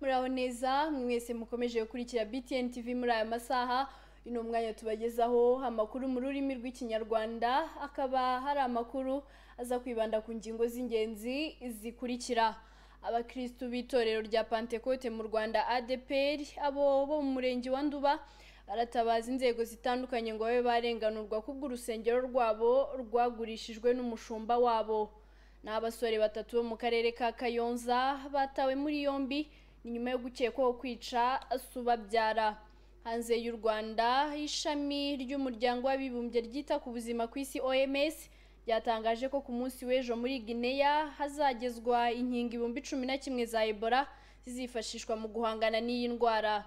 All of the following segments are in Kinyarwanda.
muraho neza mwese mukomeje gukurikira BTN TV muri aya masaha ino mwanya tubagezaho amakuru mu rurimi rw'ikinyarwanda akaba hari amakuru aza kwibanda ku ngingo z'ingenzi zikurikira abakristu b'itorero rya pantekote mu rwanda adpr abo bo mu murenge wa nduba baratabaza inzego zitandukanye ngo babe barenganurwa kubw'urusengero rwabo rwagurishijwe n'umushumba wabo ni abasore batatu bo mu karere ka kayonza batawe muri yombi ni nyuma yo gukekwaho kwica subabyara hanze y'u rwanda ishami ry'umuryango w'abibumbye ryita ku buzima ku isi oms ryatangaje ko ku munsi w'ejo muri Guinea hazagezwa inkingo ibihumbi cumi na kimwe za ebola zizifashishwa mu guhangana n'iyi ndwara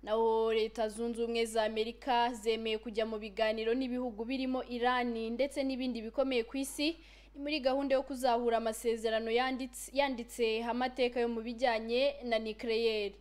naho leta zunze ubumwe za amerika zemeye kujya mu biganiro n'ibihugu birimo irani ndetse n'ibindi bikomeye ku isi ni muri gahunda yo kuzahura amasezerano yanditse yanditse amateka yo mu bijyanye na nikereyeri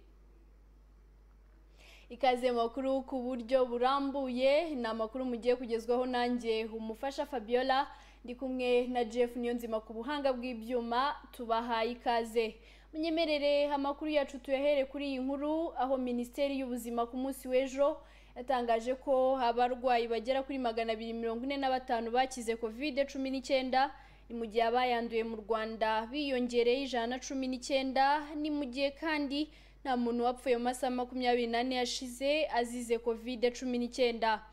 ikaze mu makuru ku buryo burambuye ni amakuru mugiye kugezwaho nanjye umufasha fabiola ndi kumwe na jeff niyonzima ku buhanga bw'ibyuma tubahaye ikaze munyemerere amakuru yacu tuyahere kuri iyi nkuru aho minisiteri y'ubuzima ku munsi w'ejo yatangaje ko abarwayi bagera kuri magana abiri mirongo ine na batanu bakize kovide cumi n'icyenda ni mu gihe abayanduye mu rwanda biyongereye ijana na cumi n'icyenda ni mu gihe kandi nta muntu wapfuye mu masaha makumyabiri n'ane yashize azize kovide cumi n'icyenda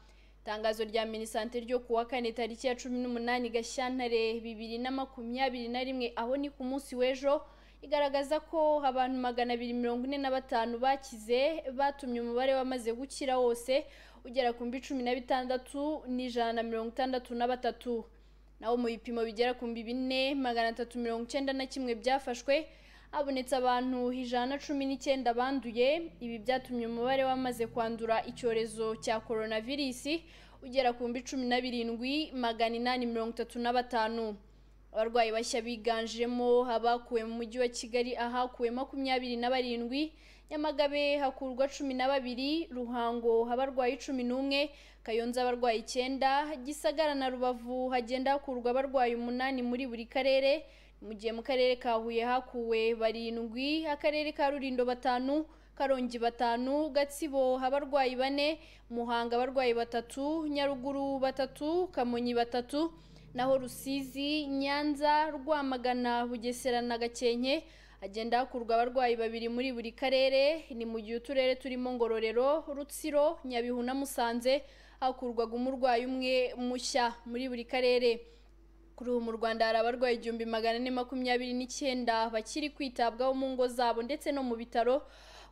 itangazo rya minisante ryo ku wa kane tariki ya cumi n'umunani gashyantare bibiri na makumyabiri na rimwe aho ni ku munsi w'ejo igaragaza ko abantu magana abiri mirongo ine na batanu bakize batumye umubare wamaze gukira wose ugera ku mbi cumi na bitandatu n'ijana na mirongo itandatu na batatu naho mu bipimo bigera ku mbi bine magana atatu mirongo icyenda na kimwe byafashwe habonetse abantu ijana na cumi n'icyenda banduye ibi byatumye umubare wamaze kwandura icyorezo cya coronavirisi ugera ku mbi cumi na birindwi magana inani mirongo itatu na batanu abarwayi bashya biganjemo abakuwe mu mujyi wa kigali ahakuwe makumyabiri na barindwi nyamagabe hakurwa cumi na babiri ruhango abarwayi cumi n'umwe kayonza abarwayi icyenda gisagara na rubavu hagenda hakurwa abarwayi umunani muri buri karere mu gihe mu karere ka huye hakuwe barindwi akarere ka rurindo batanu karongi batanu gatsibo abarwayi bane muhanga abarwayi batatu nyaruguru batatu kamonyi batatu naho rusizi nyanza rwamagana bugesera na gakenke hagenda hakurwa abarwayi babiri muri buri karere ni mu gihe uturere turimo ngororero rutsiro nyabihu na musanze hakurwaga umurwayi umwe mushya muri buri karere kuri ubu mu rwanda hari abarwayi igihumbi magana ane makumyabiri n'icyenda bakiri kwitabwaho mu ngo zabo ndetse no mu bitaro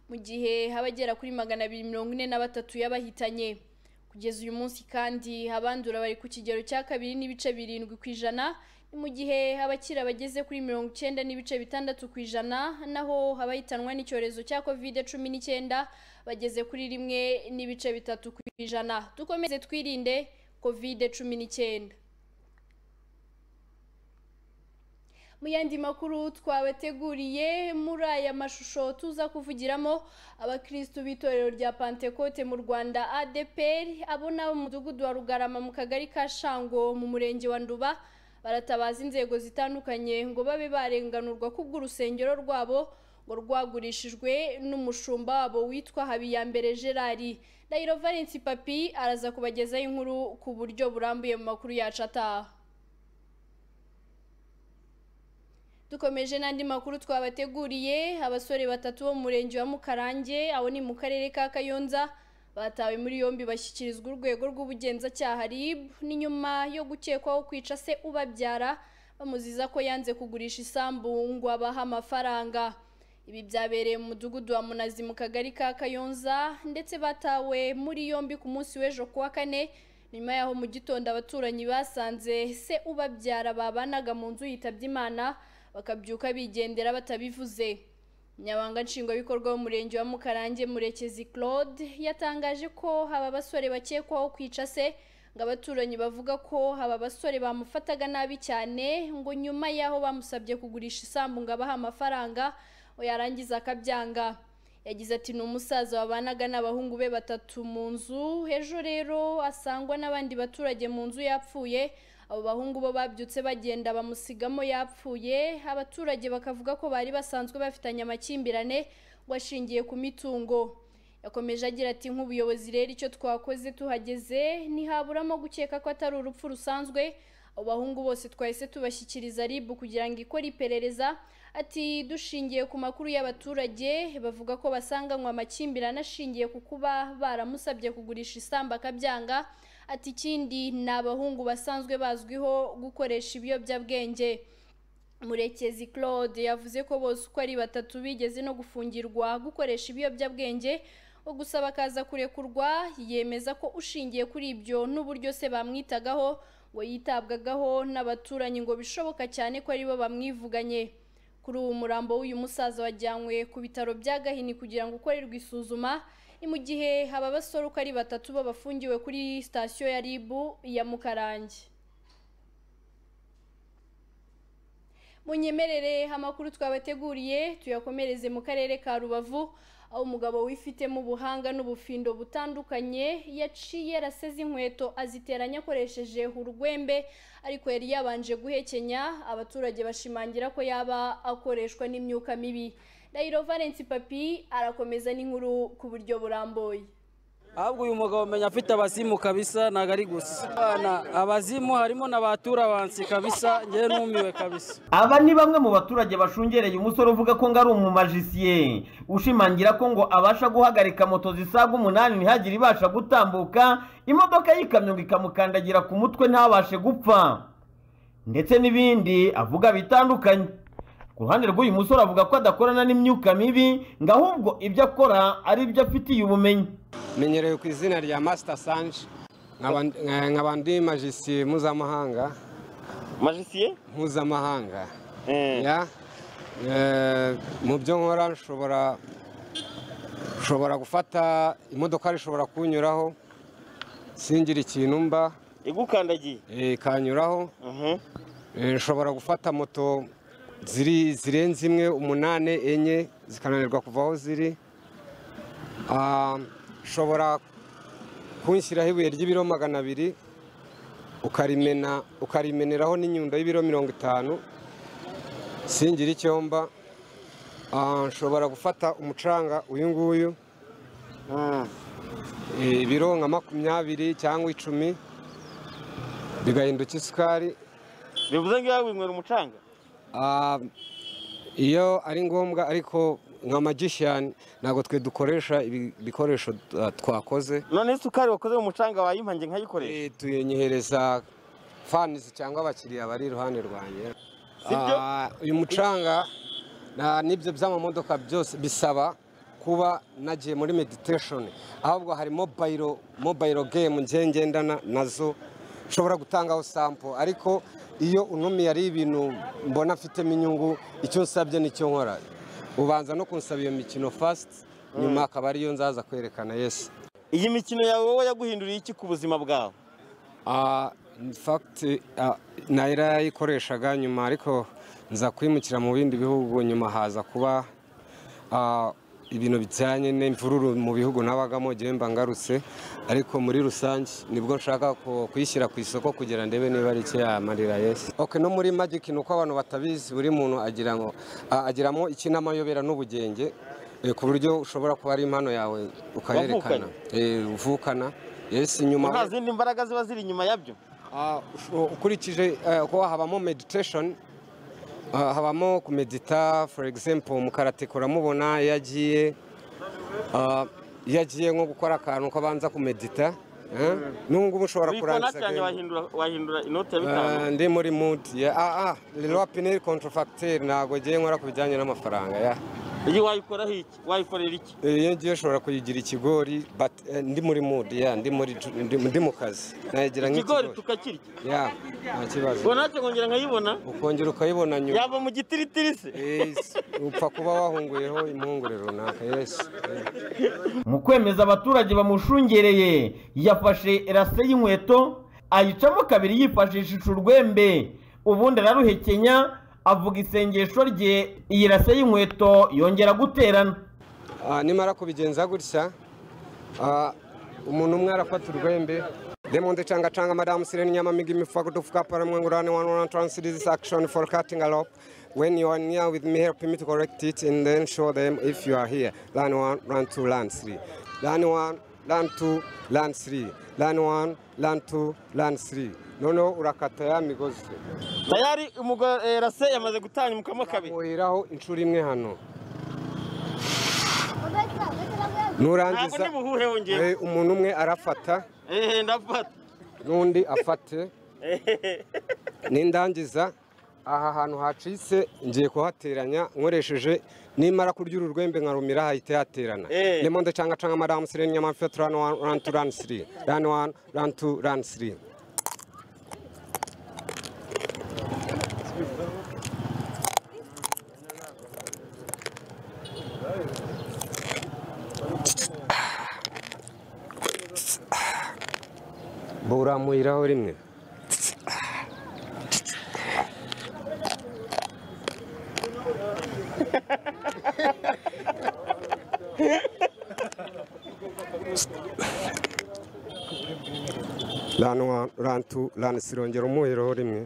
mu gihe abagera kuri magana abiri mirongo ine na batatu y'abahitanye kugeza uyu munsi kandi abandura bari ku kigero cya kabiri n'ibice birindwi ku ijana ni mu gihe abakira bageze kuri mirongo icyenda n'ibice bitandatu ku ijana naho abahitanwa n'icyorezo cya kovide cumi n'icyenda bageze kuri rimwe n'ibice bitatu ku ijana dukomeze twirinde kovide cumi n'icyenda mu yandi makuru twabateguriye muri aya mashusho tuza kuvugiramo abakristu b'itorero rya pantekote mu rwanda adepr abo nabo mu mudugudu wa rugarama mu kagari ka shango mu murenge wa nduba baratabaza inzego zitandukanye ngo babe barenganurwa kubw'urusengero rwabo ngo rwagurishijwe n'umushumba wabo witwa habiyambere gerari ndahiro valence papi araza kubagezaho inkuru ku buryo burambuye mu makuru yacu ataha dukomeje n'andi makuru twabateguriye abasore batatu bo mu murenge wa mukarange aho ni mu karere ka kayonza batawe muri yombi bashyikirizwa urwego rw'ubugenzacyaha rib ni nyuma yo gukekwaho kwica se ubabyara bamuziza ko yanze kugurisha isambu ngo abahe amafaranga ibi byabereye mu mudugudu wa munazi mu kagari ka kayonza ndetse batawe muri yombi ku munsi w'ejo ku wa kane nyuma yaho mu gitondo abaturanyi basanze se ubabyara babanaga mu nzu yitabye imana bakabyuka bigendera batabivuze nyabanga nshingwabikorwa w'umurenge wa mukarange murekezi claude yatangaje ko aba basore bakekwaho kwica se ngo abaturanyi bavuga ko aba basore bamufataga nabi cyane ngo nyuma y'aho bamusabye kugurisha isambu ngo abahe amafaranga ngo yarangiza akabyanga yagize ati ni umusaza wabanaga n'abahungu be batatu mu nzu ejo rero asangwa n'abandi baturage mu nzu yapfuye abo bahungu bo babyutse bagenda bamusigamo yapfuye abaturage bakavuga ko bari basanzwe bafitanye amakimbirane ngo ashingiye ku mitungo yakomeje agira ati nk'ubuyobozi rero icyo twakoze tuhageze ntihaburamo gukeka ko atari urupfu rusanzwe abo bahungu bose twahise tubashyikiriza RIB kugira ngo ikore iperereza ati dushingiye ku makuru y'abaturage bavuga ko basanganywe amakimbirane ashingiye ku kuba baramusabye kugurisha isambu akabyanga ati ikindi ni abahungu basanzwe bazwiho gukoresha ibiyobyabwenge murekezi claude yavuze ko bose uko ari batatu bigeze no gufungirwa gukoresha ibiyobyabwenge wo gusaba akaza kurekurwa yemeza ko ushingiye kuri ibyo n'uburyo se bamwitagaho ngo yitabwagaho n'abaturanyi ngo bishoboka cyane ko aribo bamwivuganye kuri ubu umurambo w'uyu musaza wajyanywe ku bitaro bya gahini kugira ngo ukorerwe isuzuma ni mu gihe aba basore uko ari batatu babafungiwe kuri sitasiyo ya rib ya mukarange munyemerere amakuru twabateguriye tuyakomereze mu karere ka rubavu aho umugabo wifitemo ubuhanga n'ubufindo butandukanye yaciye yaraseze inkweto aziteranya akoresheje urwembe ariko yari yabanje guhekenya abaturage bashimangira ko yaba akoreshwa n'imyuka mibi Dairo Valence Papi arakomeza n'inkuru ku buryo burambuye ahubwo uyu mugabo umenya afite abazimu kabisa ntabwo ari gusa abazimu harimo na ba turabansi kabisa ngewe numiwe kabisa aba ni bamwe mu baturage bashungereye umusore uvuga ko ngo ari umumajisiye ushimangira ko ngo abasha guhagarika moto zisaga umunani ntihagire ibasha gutambuka imodoka y'ikamyo ngo ikamukandagira ku mutwe ntabashe gupfa ndetse n'ibindi avuga bitandukanye ku ruhande rw'uyu musore avuga ko adakorana n'imyuka mibi ngo ahubwo ibyo akora ari ibyo afitiye ubumenyi menyereye ku izina rya masita sanje nkaba ndi majisiye mpuzamahanga majisiye mpuzamahanga Ya, eh, mu byo nkora nshobora nshobora gufata imodoka ishobora kunyuraho singira ikintu mba igukandagiye eh, ikanyuraho Mhm. Eh, nshobora gufata moto ziri zirenze imwe umunani enye zikananirwa kuva aho ziri Ah, nshobora kunshyiraho ibuye ry'ibiro magana abiri ukarimena ukarimeneraho n'inyundo y'ibiro mirongo itanu singira icyomba Ah, nshobora gufata umucanga uyu nguyu Mm. eh, ibiro nka makumyabiri cyangwa icumi bigahinduka isukari bivuze ngo yawe winywera umucanga Ah, iyo ari ngombwa ariko nka magician ntabwo twe dukoresha ibi- ibikoresho ah, twakoze none isukari wakoze mu mucanga wayimpange nkayikoresha Eh, tuyinyohereza fanizi cyangwa abakiriya bari iruhande rwanjye Sibyo? Ah, uyu mucanga na- n'ibyo by'amamodoka byose bisaba kuba nagiye muri meditation ahubwo hari mobile mobile game ngiye ngendana nazo nshobora gutangaho sampo ariko iyo unumiye ari ibintu mbona mfitemo inyungu icyo nsabye nicyo nkora ubanza no kunsaba iyo mikino fast nyuma akaba ariyo nzaza kwerekana yesi iyi mikino yawe wowe yaguhinduriye iki ku buzima bwawe Ah, in fact ah, nari yarayikoreshaga nyuma ariko nza kwimukira mu bindi bihugu nyuma haza kuba ah, ibintu bijyanye n'imvururu mu bihugu nabagamo igihe mba ngarutse ariko muri rusange nibwo nshaka ku- kuyishyira ku isoko kugira ndebe niba ari icyo yamarira yesi okay, no muri magic ni uko abantu batabizi buri muntu agira ngo ah, agiramo ikinamayobera n'ubugenge eh, ku buryo ushobora kuba ari impano yawe ukayerekana Eh, uvukana yesi nyuma nta zindi mbaraga ziba ziri inyuma yabyo Ah, usho- ukurikije eh, kuba habamo meditation ah, habamo kumedita for example mukarate kuramubona iyo agiye ah, iyo agiye nko gukora akantu ko abanza kumedita eh, n'ubu ngubu ushobora wikona kurangiza cyane game. wahindura wahindura inoti ya Ah, bitanu ndi muri mood ya ah ah rero pinel contrafacteur ntabwo ngiye nkora ku bijyanye n'amafaranga ya iyi wayikoraho iki wayikorera iki Eh, iyo ngiye ushobora kuyigira ikigori but eh, ndi muri mood ya ndi muri ndi ndi mu kazi nayigira nk'ikigori ikigori tukakirya ya nta kibazo ubwo natwe nkongera nkayibona ukongera ukayibona nyuma yava mu gitiritiri se Yes, upfa kuba wahunguyeho impungure runaka yesi mu kwemeza abaturage bamushungereye yafashe rase y'inkweto ayicamo kabiri yifashishije urwembe ubundi araruhekenya avuga isengesho rye iyi rase y'inkweto yongera guterana Ah, nimara kubigenza gutya ah, umuntu umwe arafata urwembe Demonde changa changa madam Sireni nyama mingi mifuko tufuka pale mwangurani one one transit this action for cutting a rope. When you are near with me, help me to correct it and then show them if you are here. Line one, line two, line three. Line one, line two, line three. Line one, line two, line three. Noneho urakata ya migozi. tayari umugore rase yamaze gutanga umukamo kabiri Muhiraho inshuro imwe hano. ntabwo Nurangiza ndi buhuhe wongeye eh, umuntu umwe arafata ehe ndafata n'undi afate Ehehe. nindangiza aha hantu hacitse ngiye kuhateranya nkoresheje nimara kurya uru rwembe nkarumira hahita haterana Eh. nimo ndacanga canga madamu sireni nyamafete rani wani rani tu rani siri rani wani rani tu rani siri buramuyiraho rimwe rani wani rani tu rani siri ongera umuhiraho rimwe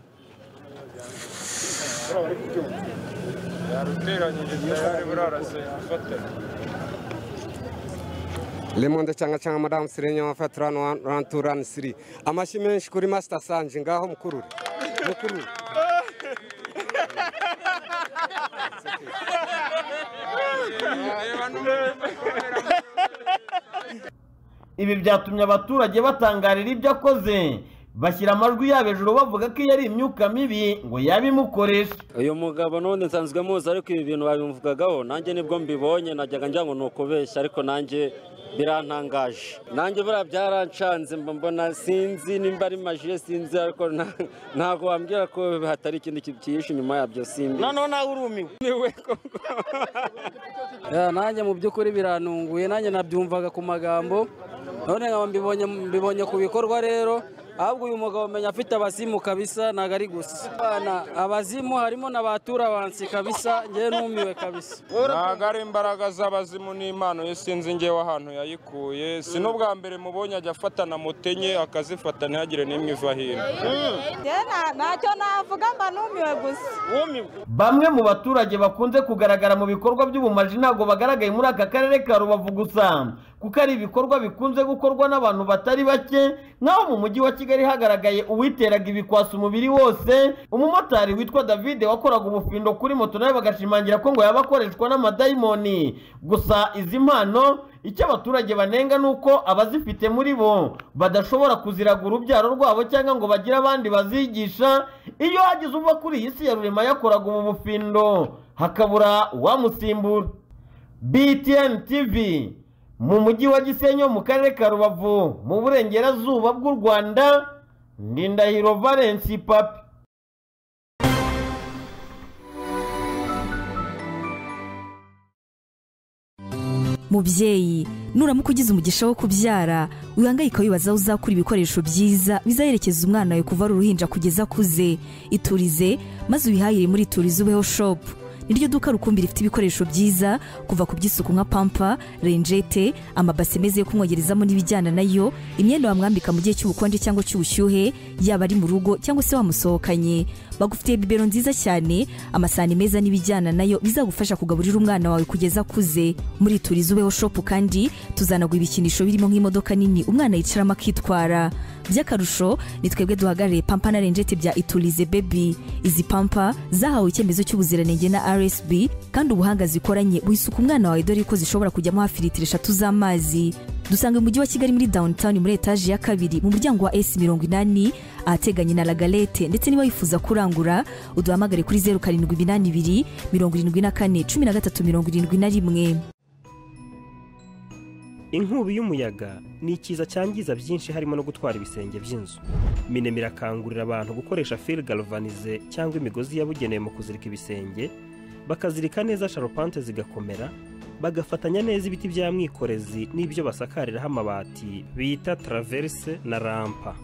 Lemonde cyangwa cyangwa Madam Sirenye wa Fatran one two run three. Amashyi menshi kuri Master Sanje ngaho mukurure. Mukurure. ibi byatumye abaturage batangarira ibyo akoze bashyira amajwi yabo hejuru bavuga ko iyo ari imyuka mibi ngo yabimukoresha uyu mugabo n'ubundi nsanzwe muzi ariko ibi bintu babimuvugagaho nanjye nibwo mbibonye najyaga njya ngo ni ukubeshya ariko nanjye birantangaje nanjye buriya byarancanze mba mbona sinzi nimba ari majiye sinzi ariko na- ntabwo wambwira ko hatari ikindi kintu cyihishe inyuma yabyo simbi noneho nawe urumiwe nanjye mu by'ukuri birantunguye nanjye nabyumvaga ku magambo none nkaba mbibonye mbibonye ku bikorwa rero ahubwo uyu mugabo umenya afite abazimu kabisa ntabwo ari gusa Bana, abazimu harimo na ba turabansi kabisa njyewe numiwe kabisa ntabwo ari imbaraga z'abazimu n'impano ye sinzi ngewe ahantu yayikuye si n'ubwa mbere mubonye ajya afatana mote nye akazifata ntihagire n'imwe iva hino Tena ntacyo navuga mba numiwe gusa wumiwe bamwe mu baturage bakunze kugaragara mu bikorwa by'ubumaji ntabwo bagaragaye muri aka karere ka rubavu gusa kuko ari ibikorwa bikunze gukorwa n'abantu batari bake nk'aho mu mujyi wa kigali hagaragaye uwiteraga ibikwasi umubiri wose umumotari witwa david wakoraga ubufindo kuri moto nawe bagashimangira ko ngo yaba akoreshwa n'amadayimoni gusa izi mpano icyo abaturage banenga ni uko abazifite muri bo badashobora kuziraga urubyaro rwabo cyangwa ngo bagire abandi bazigisha iyo hagize uva kuri iyi si ya rurema yakoraga ubu bufindo hakabura uwamusimbura btn tv mu mujyi wa gisenyi wo mu karere ka rubavu mu burengerazuba bw'u rwanda ndindahiro valensi papi mubyeyi nuramuka ugize umugisha wo kubyara wihangayika wibaza aho uzakura ibikoresho byiza bizaherekeza umwana wawe kuva ari uruhinja kugeza akuze iturize maze ubihahire muri iturize ubeho shopu niryo duka rukumbi rifite ibikoresho byiza kuva ku by'isuku nka pampa renjete amabase meza yo kumwogerezamo n'ibijyana nayo imyenda wamwambika mu gihe cy'ubukonje cyangwa cy'ubushyuhe yaba ari mu rugo cyangwa se wamusohokanye bagufitiye bibero nziza cyane amasahani meza n'ibijyana nayo bizagufasha kugaburira umwana wawe kugeza akuze muri turizi ubeho shopu kandi tuzanagura ibikinisho birimo nk'imodoka nini umwana yicaramo akitwara by'akarusho ni twebwe duhagarariye pampa na renjete bya iturize bebi izi pampa zahawe icyemezo cy'ubuziranenge na rsb kandi ubuhanga zikoranye buhisuka umwana wawe dore ko zishobora kujyamo hafi litiro eshatu z'amazi dusanga mu mujyi wa kigali muri downtown muri etaje ya kabiri mu muryango wa s mirongo inani ahateganye na lagalete ndetse niba wifuza kurangura uduhamagare kuri zeru karindwi iminani ibiri mirongo irindwi na kane cumi na gatatu mirongo irindwi na rimwe inkubi y'umuyaga ni ikiza cyangiza byinshi harimo no gutwara ibisenge by'inzu minem irakangurira abantu gukoresha fil galvanize cyangwa imigozi yabugenewe mu kuzirika ibisenge bakazirika neza sharupante zigakomera bagafatanya neza ibiti bya mwikorezi n'ibyo basakariraho amabati bita traverse na rampa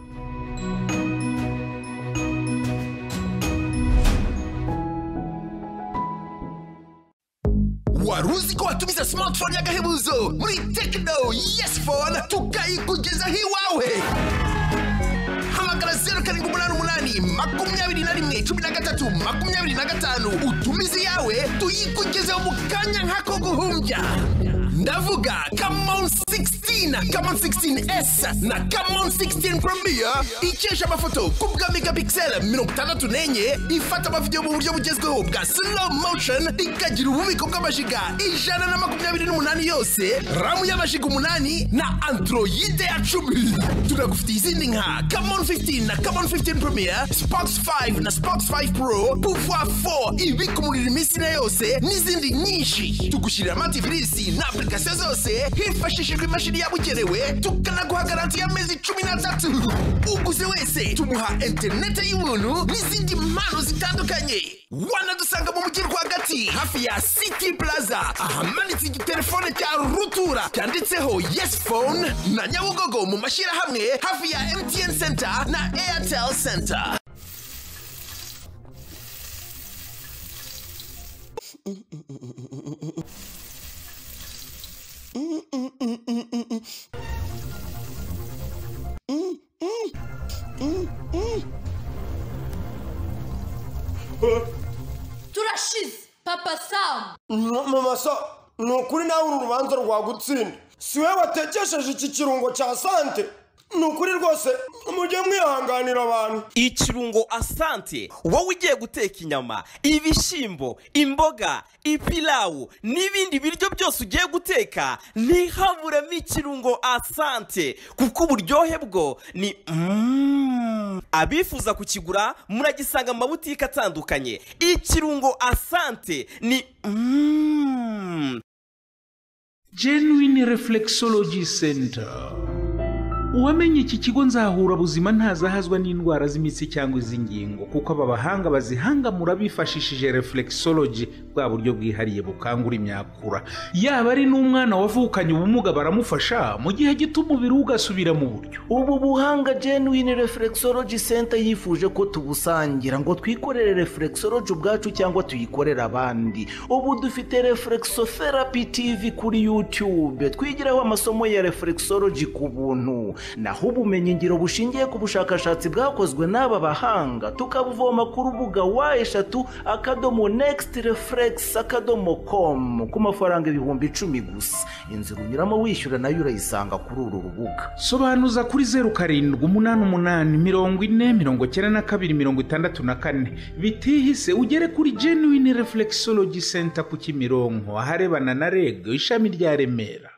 wari uzi ko watumiza smartphone y'agahebuzo muri tekino yes phone tukayikugezaho iwawe zeru karindwi umunani umunani makumyabiri na rimwe cumi na gatatu makumyabiri na gatanu utumize iyawe tuyikugezeho mu kanya nk'ako guhumbya ndavuga kamon 16 kamon 16s na kamon 16 premier ikesha amafoto ku bwa megapixel mirongo itandatu n'enye ifata amavidewo mu buryo bugezweho bwa slow motion ikagira ububiko bw'amajiga ijana na makumyabiri n'umunani yose ramu y'amajiga umunani na androide ya cumi tunagufitiye izindi nka kamon 15 na kamon 15 premier spox 5 na spox 5 pro pouvoir 4 ibika umuriro iminsi ine yose n'izindi nyinshi tugushyirira amativisi na application zose hifashishijwe imashini yabugenewe tukanaguha garanti y'amezi cumi n'atatu uguze wese tumuha interinete y'ubuntu n'izindi mpano zitandukanye wanadusanga mu mujyi rwagati hafi ya city plaza ahamanitse igitelefone cya rutura cyanditseho yes phone na nyabugogo mu mashyirahamwe hafi ya mtn center na airtel center turashize papa samu mama so ni ukuri nawe uru rubanza rwagutsinda si we watekesheje iki kirungo cya sante ni ukuri rwose mujye mwihanganira abantu ikirungo asante wowe ugiye guteka inyama ibishyimbo imboga ipilawu n'ibindi biryo byose ugiye guteka ntihaburemo ikirungo asante kuko uburyohe bwo ni mm. abifuza kukigura muragisanga mu mabutike atandukanye ikirungo asante ni mm. genuine reflexology center uwamenye iki kigo nzahura buzima ntazahazwa n'indwara z'imitsi cyangwa iz'ingingo kuko aba bahanga bazihangamura bifashishije reflexology bwa buryo bwihariye bukangura imyakura yaba ari n'umwana wavukanye ubumuga baramufasha mu gihe gito umubiri we ugasubira mu buryo ubu buhanga genuine reflexology center yifuje ko tubusangira ngo twikorere reflexology ubwacu cyangwa tuyikorere abandi ubu dufite reflexotherapy tv kuri youtube twigiraho amasomo ya reflexology ku buntu naho ubumenyingiro bushingiye ku bushakashatsi bwakozwe n'aba bahanga tukabuvoma ku rubuga wa eshatu akadomo next reflex akadomo com ku mafaranga ibihumbi icumi gusa inzira unyuramo wishyura nayo urayisanga kuri uru rubuga sobanuza kuri zeru karindwi umunani umunani mirongo ine mirongo icyenda na kabiri mirongo itandatu na kane bitihise ugere kuri genuine reflexology center ku kimironko aharebana na reg ishami rya remera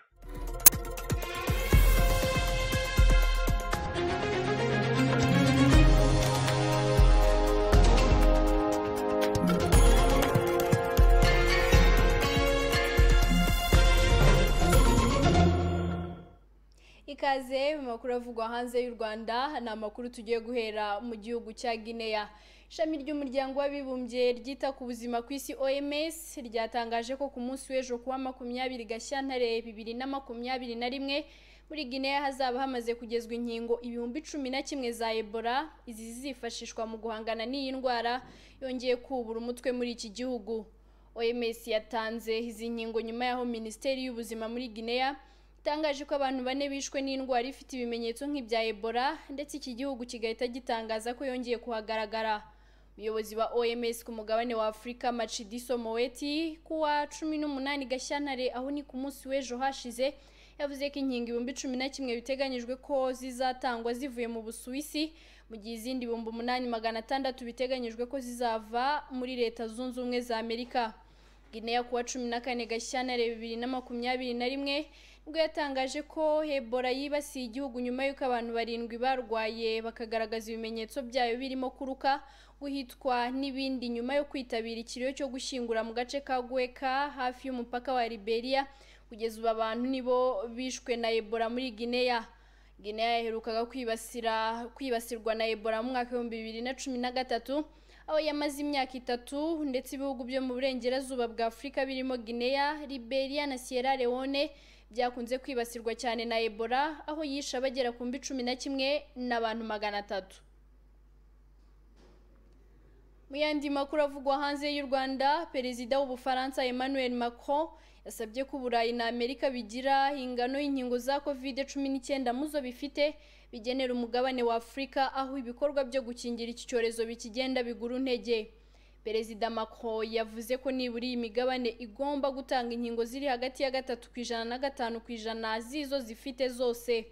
ikaze mu makuru avugwa hanze y'u rwanda ni amakuru tugiye guhera mu gihugu cya guinea ishami ry'umuryango w'abibumbye ryita ku buzima ku isi oms ryatangaje ko ku munsi w'ejo kuwa makumyabiri gashyantare bibiri na makumyabiri na rimwe muri guinea hazaba hamaze kugezwa inkingo ibihumbi cumi na kimwe za ebola izi zizifashishwa mu guhangana n'iyi ndwara yongeye kubura umutwe muri iki gihugu oms yatanze izi nkingo nyuma y'aho minisiteri y'ubuzima muri guinea itangaje ko abantu bane bishwe n'indwara ifite ibimenyetso nk'ibya ebola ndetse iki gihugu kigahita gitangaza ko yongeye kuhagaragara umuyobozi wa oms ku mugabane wa afurika macidiso moweti kuwa cumi n'umunani gashyantare aho ni ku munsi w'ejo hashize yavuze ko inkingo ibihumbi cumi na kimwe biteganyijwe ko zizatangwa zivuye mu busuwisi mu gihe izindi ibihumbi umunani magana atandatu biteganyijwe ko zizava muri leta zunze ubumwe za amerika guinea kuwa cumi na kane gashyantare bibiri na makumyabiri na rimwe ubwo yatangaje ko ebola yibasiye igihugu nyuma y'uko abantu barindwi barwaye bakagaragaza ibimenyetso byayo birimo kuruka guhitwa n'ibindi nyuma yo kwitabira ikiriyo cyo gushyingura mu gace ka gweka hafi y'umupaka wa liberia kugeza ubu abantu nibo bishwe na ebola muri guinea guinea yaherukaga kwibasira kwibasirwa na ebola mu mwaka w'ibihumbi bibiri na cumi na gatatu aho yamaze imyaka itatu ndetse ibihugu byo mu burengerazuba bwa afurika birimo guinea liberia na sierra leone byakunze kwibasirwa cyane na ebola aho yishe abagera ku mbi cumi na kimwe n'abantu magana atatu mu yandi makuru avugwa hanze y'u rwanda perezida w'ubufaransa emmanuel macron yasabye ko uburayi na amerika bigira ingano y'inkingo za covid cumi n'icyenda muzo bifite bigenera umugabane wa afurika aho ibikorwa byo gukingira iki cyorezo bikigenda bigura intege perezida macron yavuze ko nibura iyi migabane igomba gutanga inkingo ziri hagati ya gatatu ku ijana na gatanu ku ijana z'izo zifite zose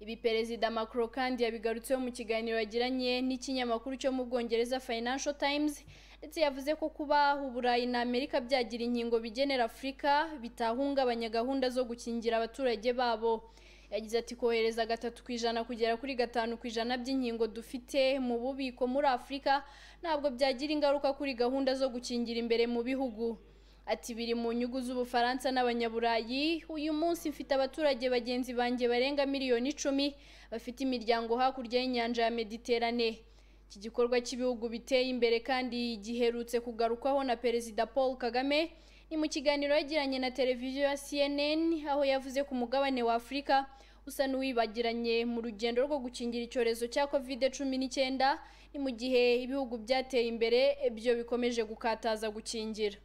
ibi perezida macron kandi yabigarutseho mu kiganiro yagiranye n'ikinyamakuru cyo mu bwongereza financial times ndetse yavuze ko kuba uburayi na amerika byagira inkingo bigenera afurika bitahungabanya gahunda zo gukingira abaturage babo yagize ati kohereza gatatu ku ijana kugera kuri gatanu ku ijana by'inkingo dufite mu bubiko muri afurika ntabwo byagira ingaruka kuri gahunda zo gukingira imbere mu bihugu ati biri mu nyungu z'ubufaransa n'abanyaburayi uyu munsi mfite abaturage bagenzi banjye barenga miliyoni icumi bafite imiryango hakurya y'inyanja ya mediterane iki gikorwa cy'ibihugu biteye imbere kandi giherutse kugarukwaho na perezida paul kagame ni mu kiganiro yagiranye na televiziyo ya cnn aho yavuze ku mugabane wa afurika usa n'uwibagiranye mu rugendo rwo gukingira icyorezo cya kovide cumi n'icyenda ni mu gihe ibihugu byateye imbere byo bikomeje gukataza gukingira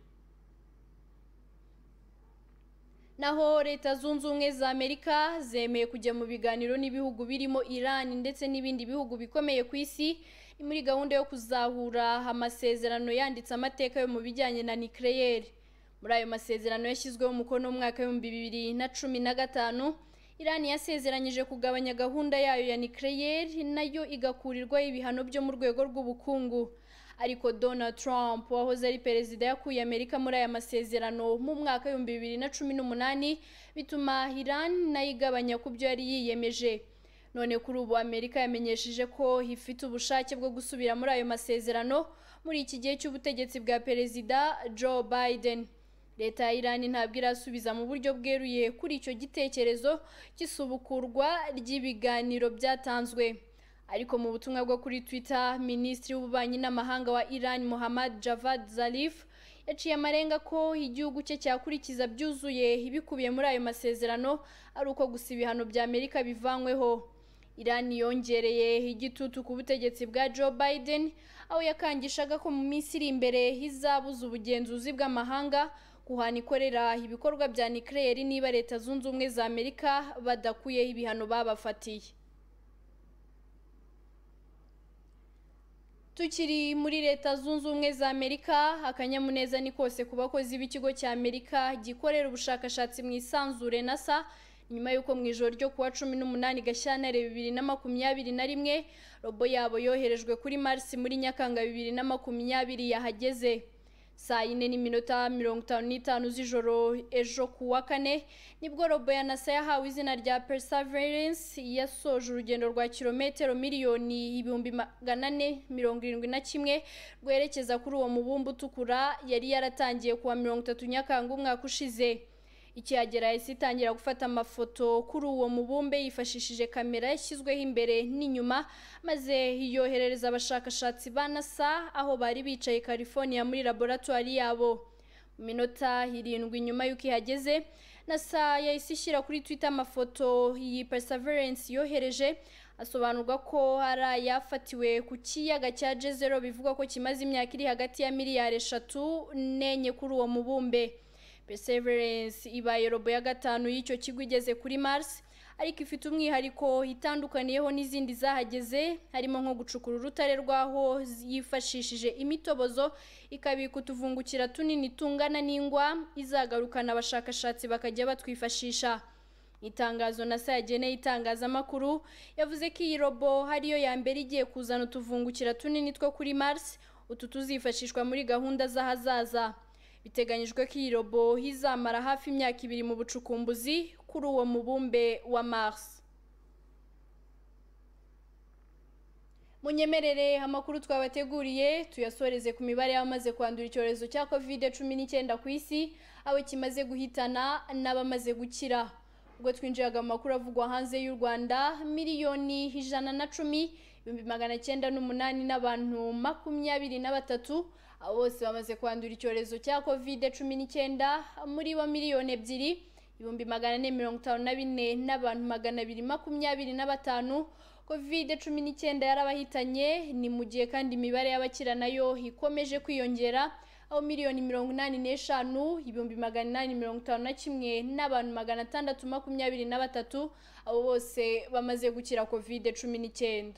naho leta zunze ubumwe za amerika zemeye kujya mu biganiro n'ibihugu birimo iran ndetse n'ibindi bihugu bikomeye ku isi ni muri gahunda yo kuzahura amasezerano yanditse amateka yo mu bijyanye na nikereyeri muri ayo masezerano yashyizweho umukono mu mwaka w'ibihumbi bibiri na cumi na gatanu iran yasezeranyije kugabanya gahunda yayo ya nikereyeri nayo igakurirwaho ibihano byo mu rwego rw'ubukungu ariko Donald Trump wahoze ari perezida yakuye Amerika muri aya masezerano mu mwaka w'ibihumbi bibiri na cumi n'umunani bituma Iran nayo igabanya ku byo yari yiyemeje none kuri ubu Amerika yamenyesheje ko ifite ubushake bwo gusubira muri ayo masezerano muri iki gihe cy'ubutegetsi bwa perezida Joe Biden leta ya Iran ntabwo irasubiza mu buryo bweruye kuri icyo gitekerezo cy'isubukurwa ry'ibiganiro byatanzwe ariko mu butumwa bwo kuri twitter minisitiri w'ububanyi n'amahanga wa iran muhammad javad zarif yaciye amarenga ko igihugu cye cyakurikiza byuzuye ibikubiye muri ayo masezerano ari uko gusa ibihano bya amerika bivanyweho iran yongereye igitutu ku butegetsi bwa joe biden aho yakangishaga ko mu minsi iri imbere hizabuza ubugenzuzi bw'amahanga guhana ikorera ibikorwa bya nikereyeri niba leta zunze ubumwe za amerika badakuyeho ibihano babafatiye tukiri muri leta zunze ubumwe za amerika akanyamuneza ni kose ku bakozi b'ikigo cya amerika gikorera ubushakashatsi mu isanzure nasa nyuma y'uko mu ijoro ryo kuwa cumi n'umunani gashyantare bibiri na makumyabiri na rimwe robo yabo yoherejwe kuri mars muri nyakanga bibiri na makumyabiri yahageze saa yine n'iminota mirongo itanu n'itanu z'ijoro ejo ku wa kane nibwo robo ya nasa yahawe izina rya perseverance yasoje urugendo rwa kilometero miliyoni ibihumbi magana ane mirongo irindwi na kimwe rwerekeza kuri uwo mubumbe utukura yari yaratangiye kuwa mirongo itatu nyakanga umwaka ushize ikihagera yahise itangira gufata amafoto kuri uwo mubumbe yifashishije kamera yashyizweho imbere n'inyuma maze yoherereza abashakashatsi ba nasa aho bari bicaye california muri laboratwari yabo mu minota irindwi nyuma y'uko ihageze nasa yahise ishyira kuri twitter amafoto iyi perseverance yohereje asobanurwa ko ari ayafatiwe ku kiyaga cya jezero bivuga ko kimaze imyaka iri hagati ya miliyari eshatu n'enye kuri uwo mubumbe perseverance ibaye robo ya gatanu y'icyo kigo igeze kuri mars ariko ifite umwihariko itandukaniyeho n'izindi zahageze harimo nko gucukura urutare rw'aho yifashishije imitobozo ikabika utuvungukira tunini tungana n'ingwa izagarukana abashakashatsi bakajya batwifashisha itangazo na sa yageneye itangazamakuru yavuze ko iyi robo ariyo ya mbere igiye kuzana utuvungukira tunini two kuri mars utu tuzifashishwa muri gahunda z'ahazaza biteganyijwe ko iyi robo izamara hafi imyaka ibiri mu bucukumbuzi kuri uwo mubumbe wa mars munyemerere amakuru twabateguriye tuyasoreze ku mibare y'abamaze kwandura icyorezo cya covid cumi n'icyenda ku isi aho kimaze guhitana n'abamaze gukira ubwo twinjiraga mu makuru avugwa hanze y'u rwanda miliyoni ijana na cumi ibihumbi magana cyenda n'umunani n'abantu makumyabiri na batatu abo bose bamaze kwandura icyorezo cya covid cumi n'icyenda muri bo miliyoni ebyiri ibihumbi magana ane mirongo itanu na bine n'abantu magana abiri makumyabiri na batanu covid cumi n'icyenda yarabahitanye ni mu gihe kandi imibare y'abakira nayo ikomeje kwiyongera aho miliyoni mirongo inani n'eshanu ibihumbi magana inani mirongo itanu na kimwe n'abantu magana atandatu makumyabiri na batatu abo bose bamaze gukira kovide cumi n'icyenda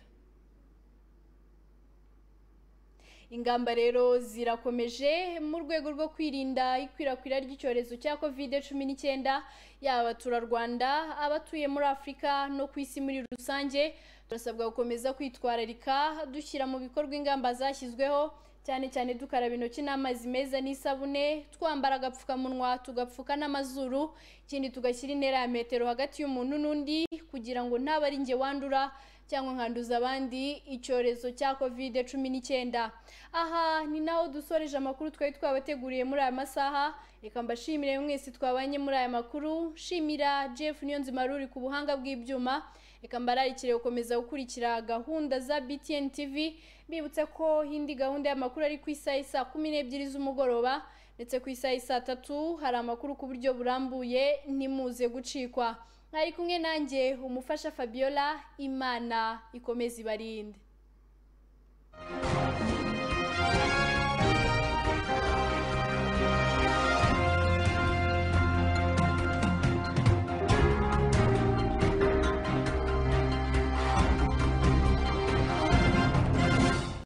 ingamba rero zirakomeje mu rwego rwo kwirinda ikwirakwira ry'icyorezo cya covid cumi n'icyenda yaba abaturarwanda abatuye muri afurika no ku isi muri rusange turasabwa gukomeza kwitwararika dushyira mu bikorwa ingamba zashyizweho cyane cyane dukaraba intoki n'amazi meza n'isabune twambara agapfukamunwa tugapfuka n'amazuru ikindi tugashyira intera ya metero hagati y'umuntu n'undi kugira ngo ntaba ari njye wandura cyangwa nkanduza abandi icyorezo cya covid cumi n'icyenda aha ni naho dusoreje amakuru twari twabateguriye muri aya masaha reka mbashimire mwese twabanye muri aya makuru shimira jeff niyonzima ruri ku buhanga bw'ibyuma reka mbararikire gukomeza gukurikira gahunda za btn tv mbibutse ko indi gahunda y'amakuru ari ku isaha isa kumi n'ebyiri z'umugoroba ndetse ku isaha isa tatu hari amakuru ku buryo burambuye ntimuze gucikwa mwari kumwe nanjye umufasha fabiola imana ikomeze ibarinde